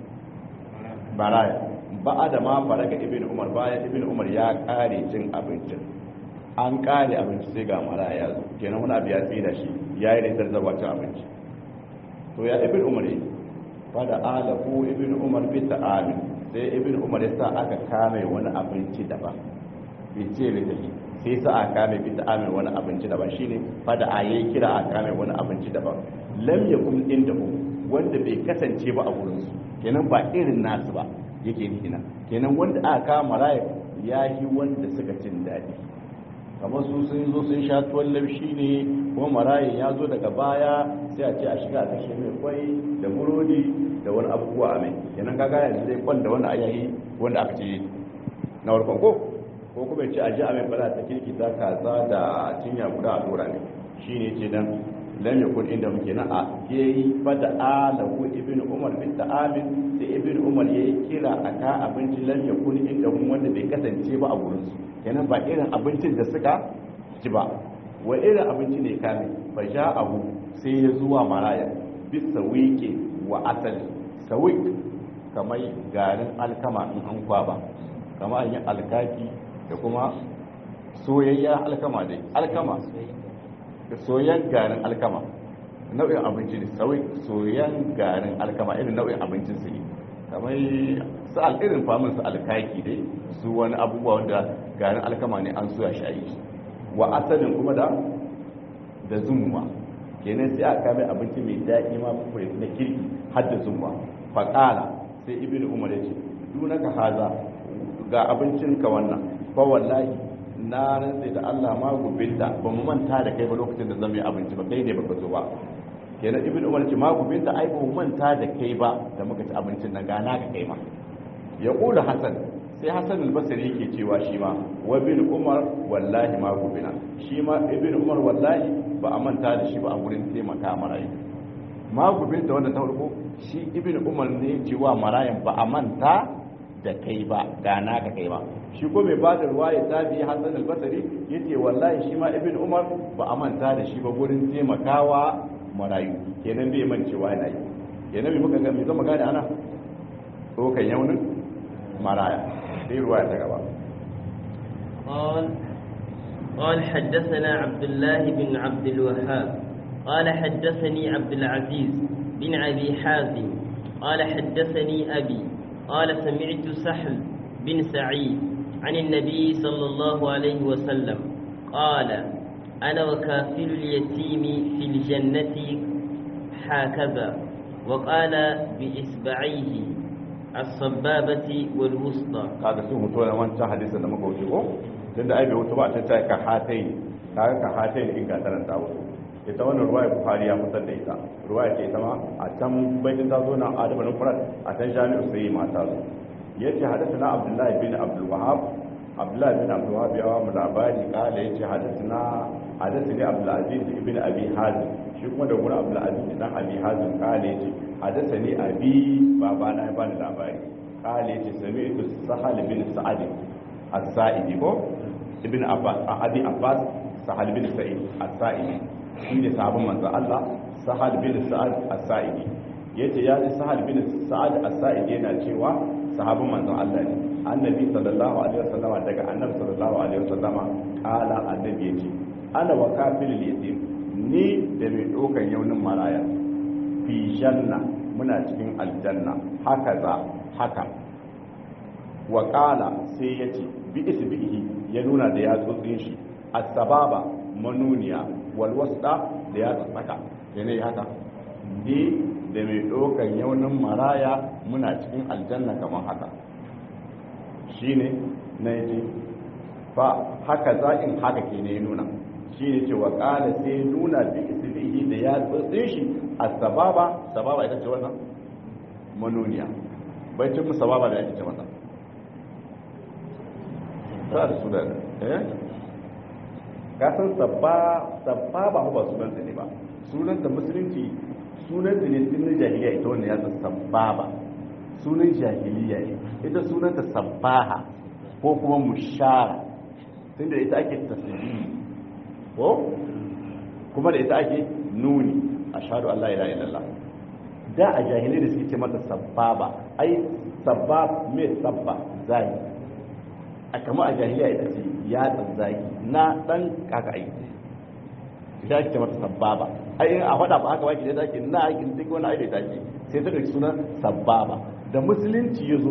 maraya ba da ma faraga ibn umar bayan ibn umar ya kare cin abincin an kare abinci sai ga maraya ya zo kenan wani abu ya tsira shi ya yi da zarzawa cin abinci to ya ibn umar yi fada alahu ibn umar bi ta'amin sai ibn umar ya sa aka kame wani abinci daban bai ce da tafi sai sa aka kame bi ta'amil wani abinci daban shine fada a yayi kira a kame wani abinci daban lam yakun indahu wanda bai kasance ba a wurin su kenan ba irin nasu ba yake nuna kenan wanda aka kama raya ya yi wanda suka cin daɗi kamar su sun zo sun sha tuwon laushi ne kuma marayin ya zo daga baya sai a ce a shiga a kashe mai kwai da burodi da wani abubuwa a mai kenan kaga yanzu zai kwan da wani ayayi wanda aka ce na warkon ko ko kuma ya ce a ji a mai bala ta kirki ta kaza da cinya guda a dora ne shi ne ce dan lam yakun inda muke na a yayi fada alahu ibnu umar bin ta'amin sai ibnu umar yayi kira aka abinci lam yakun inda mun wanda bai kasance ba a gurin su kenan ba irin abincin da suka ci ba wa irin abinci ne kame fa abu sai ya zuwa maraya bisa wike wa asali sawik kamar garin alkama in an kwaba kamar an yi alkaki da kuma soyayya alkama dai alkama soyan garin alkama nau'in abinci ne sawik soyan garin alkama irin nau'in abincin su ne kamar su irin famin su alkaki dai su wani abubuwa wanda garin alkama ne an suya shayi wa asalin kuma da da zumuwa kenan sai aka kame abinci mai daɗi ma kuma na kirki har da zumuwa faƙala sai ibn umar ya ce dunaka haza ga abincin ka wannan fa wallahi na rantsa da Allah ma gubinta ba mu manta da kai ba lokacin da zan yi abinci ba kai ne baka zo ba kenan ibn umar ce ma gubinta ai ba mu manta da kai ba da muka ci abincin nan gana ka kai ma ya kula hasan sai hasan al-basri yake cewa shi ma wa bin umar wallahi ma gubina shi ma ibn umar wallahi ba a manta da shi ba a gurin taimaka marayu ma gubinta wanda ta farko shi ibn umar ne cewa marayan ba a manta da kai ba gana ka kai ba shi ko mai bada ruwa ya tabi hasan al-basri yace wallahi shi ma ibn umar ba a manta da shi ba gurin taimakawa marayu kenan bai mancewa yana yi kenan bai muka ga me zama gane ana to kan yaunin maraya sai ruwa ta gaba قال قال حدثنا عبد الله بن عبد الوهاب قال حدثني عبد العزيز بن أبي حازم قال حدثني أبي قال سمعت سحل بن سعيد عن النبي صلى الله عليه وسلم قال أنا وكافل اليتيم في الجنة هكذا وقال بإصبعيه الصبابة والوسطى kaga sun mutu na wancan hadisin da muka wuce ko tunda ai bai wuce ba ta ta ka hatai kaga ka hatai in ga taran ta wuce ita wannan ruwaya bukhari ya fitar da ita ruwaya ce ita ma a can baitin ta zo na adabu na furat a can jami'u sai ma ta zo yace hadathana abdullahi bin abdul wahab abdullahi bin abdul wahab ya wa mu labari kala yace hadathana hadathani abdul aziz ibn abi hazim shi kuma da gurin abdul aziz dan abi hazim kala yace hadathani abi baba na ya bani labari kala yace sami'tu sahal bin sa'ad as-sa'idi ko ibn abbas abi abbas sahal bin sa'id as-sa'idi shi ne sahabin manzan Allah sahal bin sa'ad as-sa'idi yace ya ji sahal bin sa'ad as-sa'idi yana cewa sahabin manzan Allah ne annabi sallallahu alaihi wasallam daga annabi sallallahu alaihi wasallam kala annabi yace ana wa kafilul yatim ni da mai dokan yaunin maraya fi janna muna cikin aljanna haka za haka wa kala sai yace bi isbihi ya nuna da yatsotsin shi as-sababa manuniya walwasta da ya tsaka yana haka ni da mai ɗaukan yaunin maraya muna cikin aljanna kamar haka shi ne na yace fa haka za'in haka ke ne nuna shi ne cewa ƙala sai nuna da isbihi da ya tsotsin shi a sababa sababa ita ce wannan manuniya bai cin sababa da ake ce mata ta da su da eh kasan sabba sabba ba ba sunan ne ba sunan da musulunci sunan da ne sunan jahiliya ita wannan ya san sabba ba sunan jahiliya ne ita sunan ta sabbaha ko kuma mushara tunda ita ake tasbihi ko kuma da ita ake nuni ashhadu an la ilaha illallah da a jahiliya da suke ce mata sabbaba ai sabba me sabba zai a kama a jahiliya ita ce ya tsanzaki na dan kaka aiki ita ake mata sababa ai in a faɗa ba haka wake da take na aikin duk wani aiki da take sai ta ɗauki sunan sababa da musulunci ya zo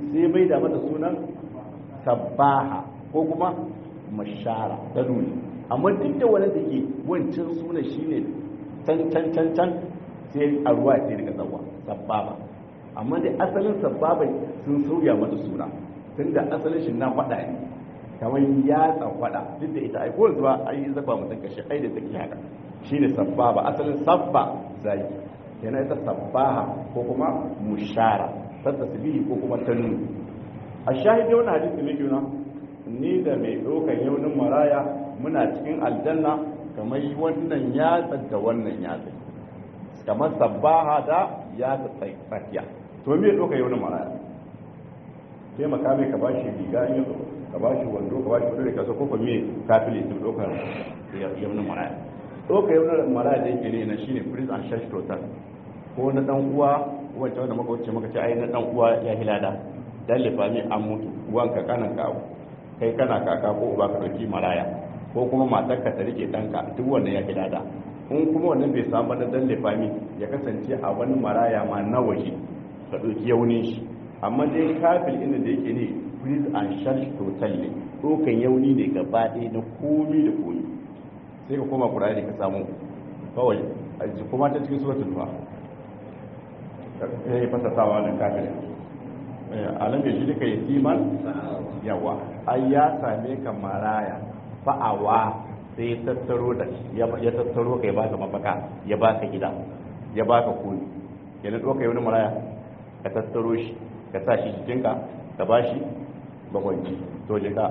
sai mai da mata sunan sabbaha ko kuma mashara ta nuni amma duk da wani da ke wancan suna shine can can can can sai a ruwa sai daga tsawa sabbaba amma dai asalin sabbabai sun sauya mata suna tunda asalin shi na faɗa ne kamar ya tsafada duk da ita aiko zuwa ai zaba mutum kashe ai da take haka shine sabbaba asalin sabba zai yana ita sabbaha ko kuma mushara ta tasbihi ko kuma tanun a shahidi wani hadisi ne juna ni da mai ɗaukar yaunin maraya muna cikin aljanna kamar wannan yatsa da wannan yatsa kamar sabbaha da yatsa tsakiya to me ɗaukar yaunin maraya sai makami ka bashi riga in yazo ka bashi wando ka bashi wando da kasa ko kuma me kafile su ɗaukar yaunin maraya ɗaukar yaunin maraya da yake ne na shine prince and church total ko na dan uwa wancan wanda muka wuce muka ce ai na dan uwa ya hilada dan lifami an mutu uwanka kanan ka kai kana kaka ko uba ka dauki maraya ko kuma matar ka ta rike danka duk wannan ya hilada in kuma wannan bai samu da dan lifami ya kasance a wani maraya ma na waje ka dauki yaunin shi amma dai kafil inda da yake ne please and charge total ne dokan yauni ne gaba ɗaya na komi da komi sai ka koma kurare ka samu kawai kuma ta cikin suratul duha ya yi fasatawa da kafin alam ya shi duka yatiman yawa ai ya same ka maraya fa'awa sai ya tattaro da ya tattaro ka ya baka mafaka ya baka gida ya baka kuni yana ɗauka yi wani maraya ka tattaro shi ka sa shi jikinka ka ba shi bakwanci to jika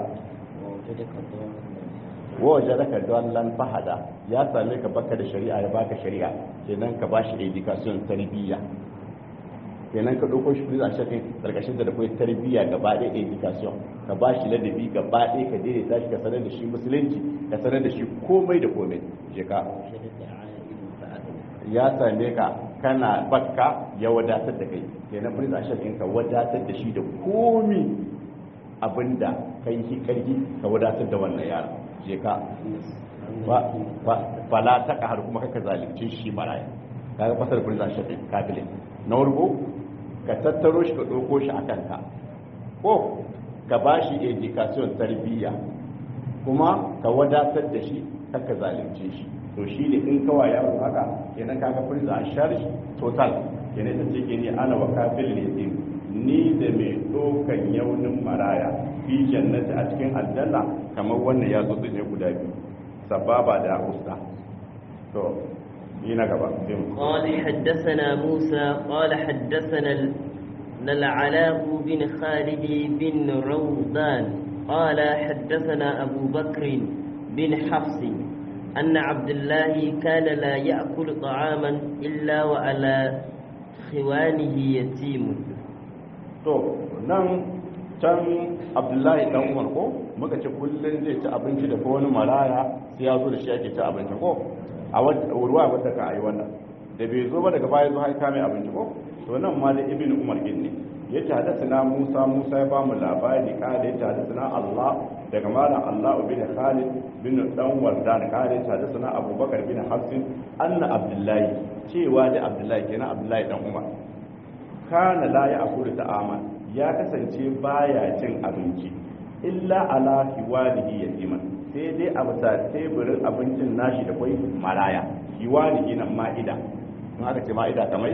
wajen daga don lan fahada ya same ka baka da shari'a ya baka shari'a kenan ka ba shi education tarbiyya kenan ka ɗauko shi a shafin ƙarƙashin da akwai tarbiyya gaba ɗaya education ka ba shi ladabi gaba ɗaya ka daidaita shi ka sanar da shi musulunci ka sanar da shi komai da komai je ka ya same ka kana bakka ya wadatar da kai kenan prince a shafin ka wadatar da shi da komi abinda kai shi karfi ka wadatar da wannan yara je ka fala ta har kuma kaka zalunci shi maraya kaga fasar prince a shafin kabilin na warko ka tattaro shi ka ɗauko shi a kanka ko ka ba shi education tarbiyya kuma ka wadatar da shi ka zalunce shi to shi ne in kawa yaro haka kenan kaga firza a shari total kenan ta ce ke ni ana wa kafin ne ni da mai ɗaukan yaunin maraya fi jannati a cikin aljanna kamar wannan ya zo ne guda biyu sababa da usta to قال حدثنا موسى قال حدثنا العلاء بن خالد بن روضان قال حدثنا أبو بكر بن حفص أن عبد الله كان لا يأكل طعاما إلا وعلى خوانه يتيم to nan can abdullahi dan umar ko muka ce kullum zai ci abinci da wani maraya sai ya zo da shi ake ci abinci ko a ruwa wadda ka ayi wannan da bai zo ba daga baya zo haika mai abinci ko to nan ma da ibn umar din ne ya ce hadasana musa musa ya bamu labari kada ya ce hadasana allah daga malam allah bin khalid bin dan wardan kada ya ce hadasana abubakar bin hafsin anna abdullahi cewa da abdullahi kenan abdullahi dan umar kana la ya akulu ta'aman ya kasance baya cin abinci illa ala hiwalihi yatiman sai dai a bisa teburin abincin nashi da kwai maraya hiwalihi nan ma'ida in aka ce ma'ida kamar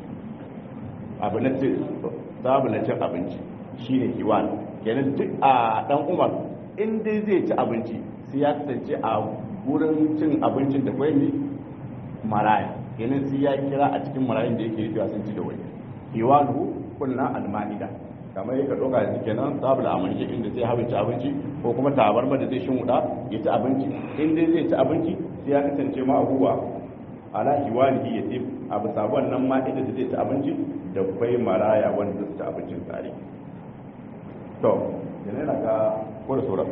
abu na ce sabu na cin abinci shine hiwal kenan duk a dan umar in dai zai ci abinci sai ya kasance a wurin cin abincin da kwai ne maraya kenan sai ya kira a cikin marayun da yake cewa sun ci da wani hiwalu kunna al-ma'ida kamar yaka doka yanzu kenan sabula amince inda zai haɓe ci abinci ko kuma tabarma da zai shin wuda ya ci abinci in dai zai ci abinci sai ya kasance ma abubuwa ala hiwalihi ya ce a bisa wannan ma inda zai ci abinci da kwai maraya wanda zai ci abincin tare to yana yana ga ko da sauran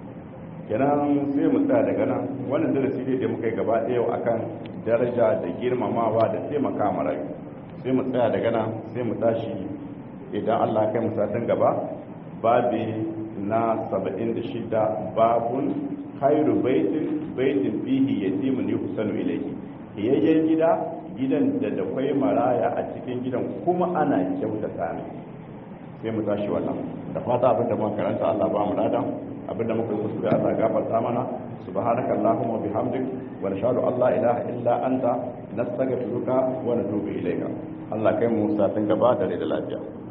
kenan sai mu tsaya daga nan wannan darasi ne da muka yi gaba ɗaya akan daraja da girmamawa da taimaka marayu sai mu tsaya daga nan sai mu tashi idan Allah kai musatan gaba babi na 76 babun khairu baitin baitin fihi yatimun yuhsanu ilayhi yayyen gida gidan da da kwai maraya a cikin gidan kuma ana kyautata ne sai mu tashi wannan da fata abin da muka karanta Allah ba mu ladan abin da muka yi kuskure Allah gafarta mana subhanaka allahumma bihamdik wa nashhadu an la ilaha illa anta nastaghfiruka wa natubu ilayka Allah kai mu satin gaba da da lafiya